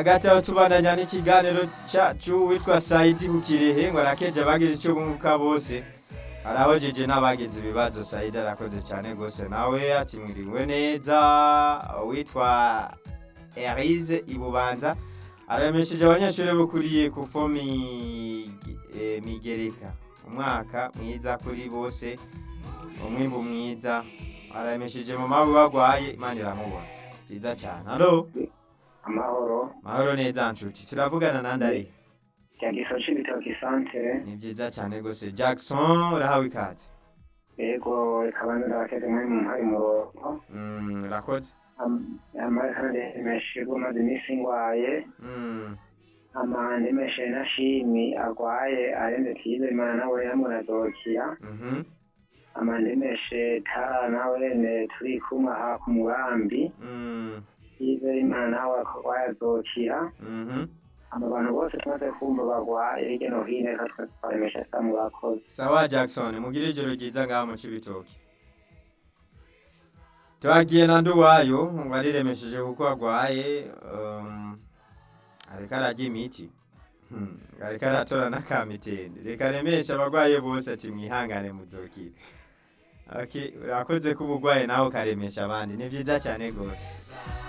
hagati aho tubandanya n'ikiganiro cyacu witwa sayidi bukirehe ngo arakeje abagize icyo bunguka bose arabajije n'abagize ibibazo sayidi arakoze cyane rwose nawe atimwiriwe neza witwa erize ibubanza aremesheje abanyeshuri bukuriye ku fo migereka umwaka mwiza kuri bose umwimbu mwiza aremesheje mama we bagwaye imana iramubona byiza cyane hano amahoro mahoro neza nshuti turavugana nande ari byagiso cy'ibitoki santere ni byiza cyane rwose jackson urahawe ikaze yego rikaba ndabateze muri muhari mu rugo Mm, urakoze amara kandi menshi maze iminsi ngwaye Mm, amande menshi na shimi agwaye arende tize imana nawe yamurazokira mhm, amande menshi tara nawe ne turi kumwe aha ku mugambi mm, tize imana nawe akagwaye azokira mhm. aba bantu bose tumaze kumva bagwaye hirya no hino reka twese twaremesha saa mu bakozi sawa jackson mugire ijoro ryiza ngaha mu cibitoki twagiye na nduwayo ngo ariremesheje kuko agwaye um, areka ararya imiti Hmm, areka aratora n'akamitende reka remeshe abagwaye bose ati mwihangane muzokire okay, urakoze kuba ugwaye nawe ukaremesha abandi ni byiza cyane rwose